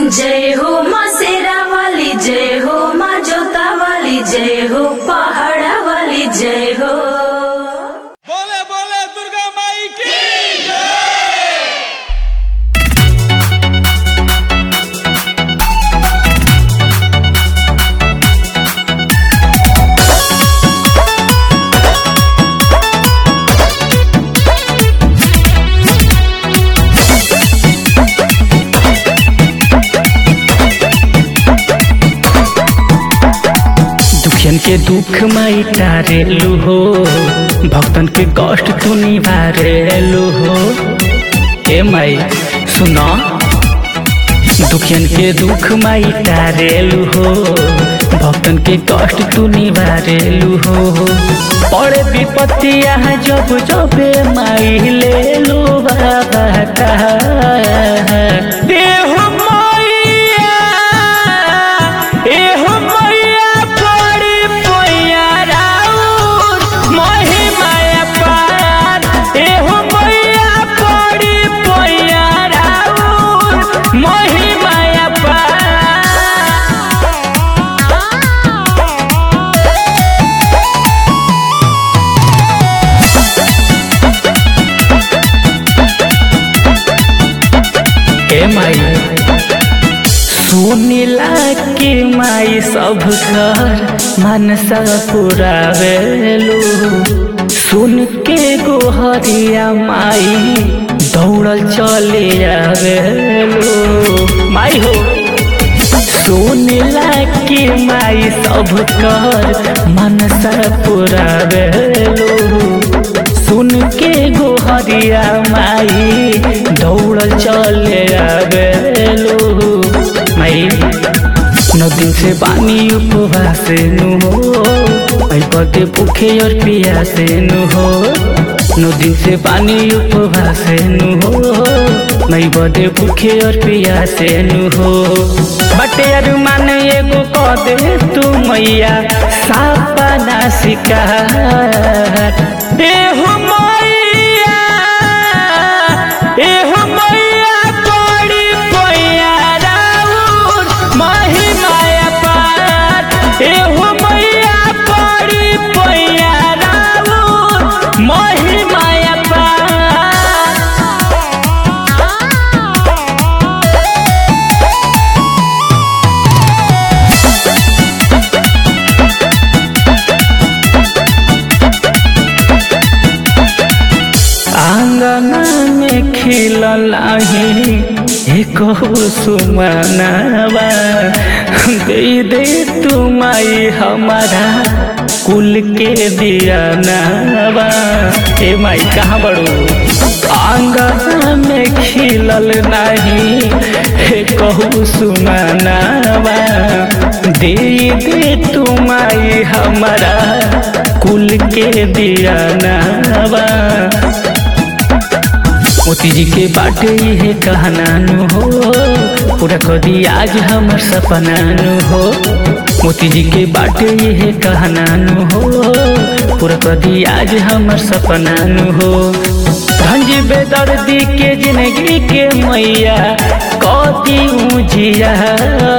जय हो माँ शेरा वाली जय हो माँ जोता वाली जय हो पहाड़ा वाली जय हो बोले बोले दुर्गा माई की दुखियन के दुख माई टारेलु हो भक्तन के कष्ट तू निवारेलु हो ए माई सुनो दुखियन के दुख माई टारेलु हो भक्तन के कष्ट तू निवारेलु हो पड़े विपत्तिया जब जब माई ले लो बाबा का देह मैया एहो मैया पड़ी पैया राउर महिमाया पार एहो मैया पड़ी पैया राउर महिमाया पार हे माई सुनिला के माई सब घर मनसा पुरावेलु सुन के गोहरिया माई दौड़ल चले आवेलु माई हो सुनिला के माई सब कर मनसा पुरावेलु सुन के गोहरिया माई दौड़ल चले आवेलु माई नौ दिन से पानी उपवास नु हो आई पदे भूखे और पियासे नु हो नौ दिन से पानी उपवास नु हो मई बदे भूखे और पियासे नु हो बटे अरुमान एगो कह दे तू मैया सापा ना शिकार एहो मैया एहो मैया पड़ी पैया राउर महिमाया पार एहो मैया पड़ी पैया राउर महिमाया पार आंगना में खिलल आही एक सुमनवा दे दे तुमाई हमारा कुल के दिया नवा ए माई कहाँ बड़ू आंगना में खिलल नहीं एक सुमनवा दे दे तुमाई हमारा कुल के दिया नवा मोती जी के बाटे ये कहना नु हो पूरा कदी आज हमर सपना नु हो मोती जी के बाटे ये कहना नु हो पूरा कदी आज हमर सपना नु हो धंज बेदर्दी के जिंदगी के मैया कदी उजिया